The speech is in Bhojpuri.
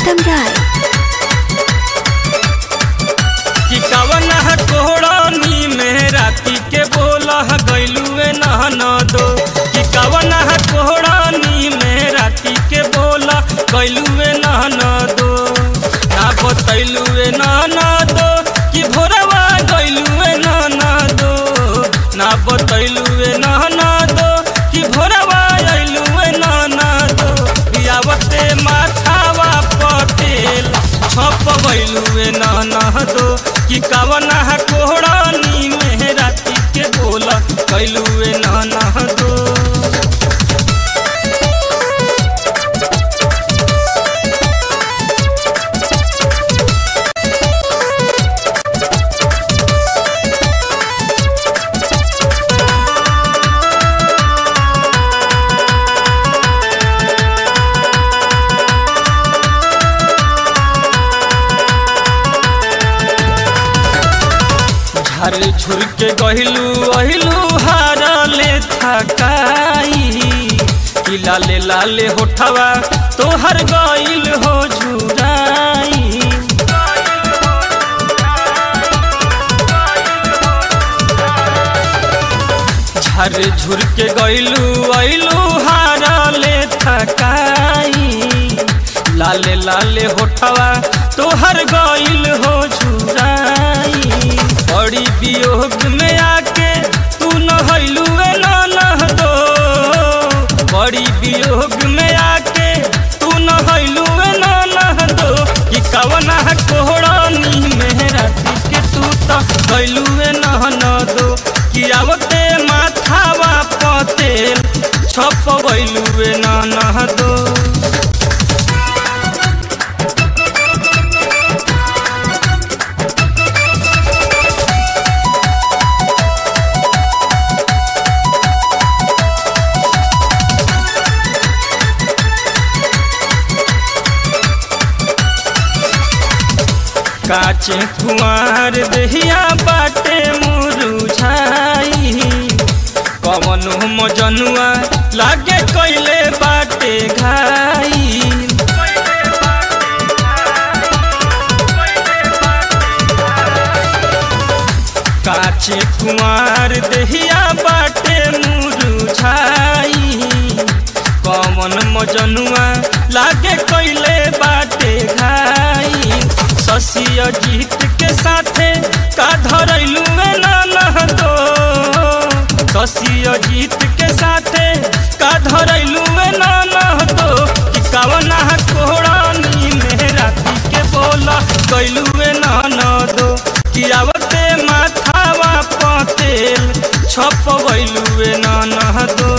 उत्तम राय कि कवना कोहड़नी में राती के बोला गैलुए नहन दो कि कवना कोहड़नी में राती के बोला गैलुए नहन दो ना बतैलुए नहन दो कि भोरवा गैलुए नहन दो ना बतैलुए नहन दो कि भोरवा अइलुए नहन दो बियावते माथावा पटेल छप गइलुए नहन दो कि कवना कोहड़नी में राती के बोला कैलुए नहन दो झर झुर के गहिलू अहिलू हारले थकाई कि लाले लाले होठवा तोहर गइल हो झुराई झर झुर के गइलू अइलू हारले थकाई लाले लाले होठवा तोहर गइल हो झुराई बड़ी वियोग में आके तू नहलू नह दो बड़ी वियोग में आके तू नहलू नह दो कि कवना कोहड़नी में राती के तू तो गइलू नहन दो कि आवते माथावा पतेल छप गइलू नह दो काचे कुमार दहिया बाटे मुरुझाई कवनो मजनुआ लागे कैले बाटे घाई काचे कुमार दहिया बाटे मुरुझाई कवन मजनुआ लागे कैले बाटे घाई शशि अजीत के साथे का धरैलू नह दो शशि अजीत के साथे का धरैलू नह दो कि कवना कोहड़नी में राती के बोला कैलू नह दो कि आवते माथावा पतेल छप गइलू नह दो